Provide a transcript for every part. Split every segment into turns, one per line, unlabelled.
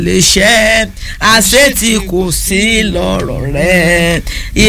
lè ṣẹ́ àṣetì kò sí lọ́rọ̀ rẹ̀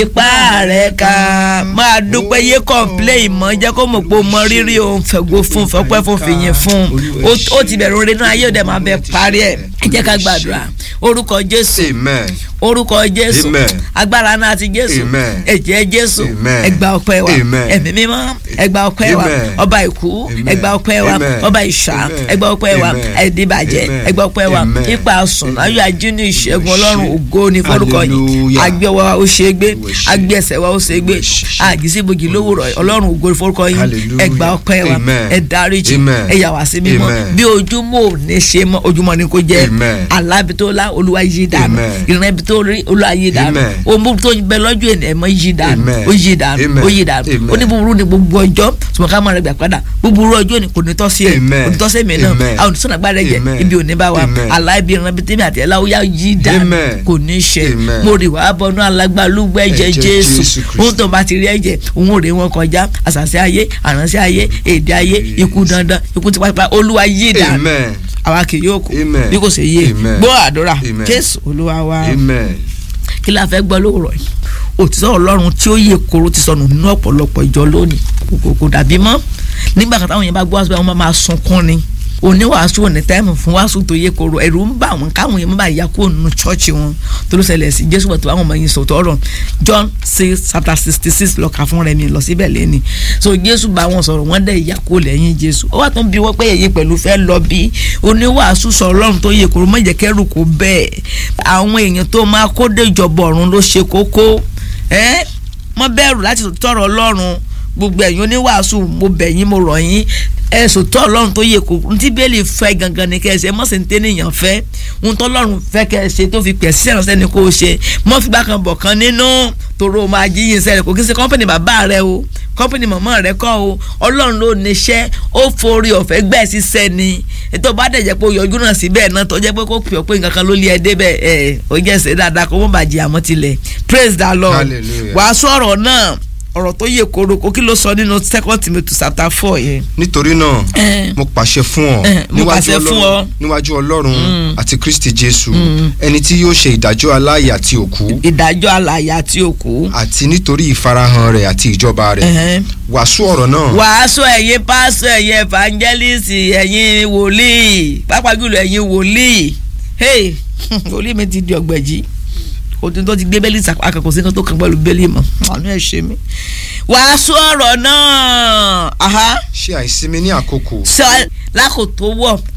ipá rẹ̀ ká máa dúpẹ́ yé kọ́ńplé ìmọ̀ jẹ́ kó mọ̀ pé o mọ rírì òun fẹ̀gbọ́ fún fọpẹ́ fún fìyìn fún ó ti bẹ̀rù orin náà ayé òde máa bẹ parí ẹ̀ ẹ jẹ́ ká gbàdúrà orúkọ Jésù
amen
orúkọ Jésù
Amen.
agbára náà ti Jésù
Amen.
ẹ̀jẹ̀ Jésù
Amen.
ẹgbà ọpẹ́ wa
Amen.
ẹ̀mí mímọ́ ẹgbà ọpẹ́ wa
Amen.
ọba ìkú
Amen.
ẹgbà ọpẹ́ wa
Amen.
ọba ìṣá
Amen.
ẹgbà ọpẹ́ wa
Amen.
ẹdínbàjẹ́
Amen.
ẹgbà ọpẹ́ wa
Amen.
ipa sùn láyọ̀ ajínigbé ìṣẹ́gun ọlọ́run ògo ní forúkọ yìí
Hallelujah.
agbé ọwọ́ wa ó ṣe é gbé
Ìwọ ṣe.
agbé ẹsẹ̀ wa ó ṣe é gbé
Ìwọ ṣe.
àgìsíbòjì lówùrọ̀ ọlọ́run ògo ní forúkọ yìí
Hallelujah.
ẹgbà ọpẹ́ wa
Amen.
ẹ dáríjì
Amen.
ẹ yà wá sí mímọ́
Amen.
bí ojúmọ́ ò ní ṣe mọ́ ojúmọ́ ni kò jẹ́
Amen.
alábìtólá olúwa yí dànù
Amen.
ìrìn ibi tó rí olúwa yí dànù
Amen.
ohun tó bẹ lọ́jọ́ ènìyàn mọ́ yí dànù
Amen.
ó yí dànù
Amen.
ó yí dànù
Amen.
ó ní búburú ni gbogbo ọjọ́ ṣùgbọ́n ká máa rẹ gbà padà búburú ọjọ́ ni kò ní tọ́ sí ẹ̀
Amen.
kò ní tọ́ sí èmi náà
Amen.
àwọn oníṣẹ́ àgbà rẹ̀ jẹ́
Amen.
ibi ò ní bá wa
Amen.
aláìbí ìran bíi tèmi àti ẹ̀la ó yá yí dànù
Amen.
kò ní ṣe
Amen.
mo rì wá bọnú alágbálúgbẹ́ ẹ̀jẹ̀
Ẹ̀jẹ̀
Jésù
Jésù Kristi.
ohun tó bá ti rí ẹ̀jẹ̀ òun ò rè wọn kọjá àṣàṣe ayé àránṣẹ́ ayé èdè ayé ikú dandan ikú tipátipá olúwa yí dànù
amen
àwa kì yóò kú
Amen.
bí kò ṣe yé
Amen.
gbọ́ àdúrà
Amen.
Jésù olúwa wa
amen
kí la fẹ́ gbọ́ lóòrọ̀ yìí òtítọ́ ọlọ́run tí ó yẹ kóró ti sọnù nínú ọ̀pọ̀lọpọ̀ ìjọ lónìí kò kò kò dàbí mọ́ nígbà kan táwọn yẹn bá gbọ́ wàásù báyìí wọ́n máa sunkún ni oníwàásù òní táìmù fún wàásù tó yẹ kóró ẹ̀rù ń bà wọ́n káwọn yẹn má bàa yà kúrò nínú chọ́ọ̀chì wọn tó ló ṣẹlẹ̀ sí jésù pẹ̀tù àwọn ọmọ yìí sọ̀tọ̀ ọ̀rọ̀ john six chapter sixty six lọ́ka fún rẹ̀ mi lọ síbẹ̀ lẹ́ni so jésù bá wọn sọ̀rọ̀ wọ́n dẹ̀ yà kó lẹ́yìn jésù ó wà tó ń bi wọ́n pé èyí pẹ̀lú fẹ́ lọ bí oníwàásù sọ ọlọ́run tó yẹ kóró mọ̀jẹ̀ kẹ́rù kó bẹ́ẹ̀ àwọn èèyàn tó máa kó dé ìjọba ọ̀run ló ṣe kókó ẹ́ mọ́ bẹ̀rù láti tọrọ ọlọ́run gbogbo ẹ̀yin oníwàásù mo bẹ̀ yín mo rọ̀ yín ẹ sòtọ́ ọlọ́run tó yẹ kó ntí bẹ́ẹ̀lì fẹ́ gangan ni kẹ́ ẹ ṣe mọ́ sí ní tẹ́nìyàn fẹ́ ohun tó ọlọ́run fẹ́ kẹ́ ẹ ṣe tó fi pẹ̀ sí ìrànṣẹ́ ni kò ṣe mọ́ fìgbà kan bọ̀ kan nínú tòró máa jíyìn sẹ́rẹ̀ kò kí n ṣe kọ́ńpìnì bàbá rẹ o kọ́ńpìnì mọ̀mọ́ rẹ kọ́ o ọlọ́run ló níṣẹ́ ó forí ọ̀fẹ́ gbẹ̀ síṣẹ́ ni ètò bá dẹ̀ jẹ́ pé ó yọjú náà síbẹ̀ náà tó jẹ́ pé kó pè ọ́ pé nǹkan kan ló lé ẹ débẹ̀ ẹ̀ ó jẹ́ ṣe dáadáa kó mọ̀ bàjẹ́ àmọ́ tilẹ̀ praise the lord
Hallelujah.
wàásù ọ̀rọ̀ náà ọ̀rọ̀ tó yẹ koroko kí ló sọ nínú second timothy chapter four yẹn.
nítorí náà
Eh.
mo pàṣẹ fún ọ
Eh, mo
níwájú
pàṣẹ fún
Ọlọ́run-
ọ.
níwájú ọlọ́run àti kristi jésù ẹni tí yóò ṣe ìdájọ́ aláàyè àti òkú
ìdájọ́ alàyè àti òkú.
àti nítorí ìfarahàn rẹ̀ àti ìjọba rẹ̀
Ẹhẹ́n.
wàásù ọ̀rọ̀ náà
wàásù ẹ̀yin pásọ ẹ̀yin evangelist ẹ̀yin wòlíì pàápàá jùlọ ẹ̀yin wòlíì hey wòlíì mi ti di ọ̀gbẹ̀jì òtún tó ti gbé bẹ́lí àkàkọ́ sí kan tó kàn pẹ̀lú bẹ́lí mọ́ àánú ẹ̀ ṣe mí. wàásù ọ̀rọ̀ náà aha
ṣe àìsinmi ní àkókò
sọ lákòótó wọ̀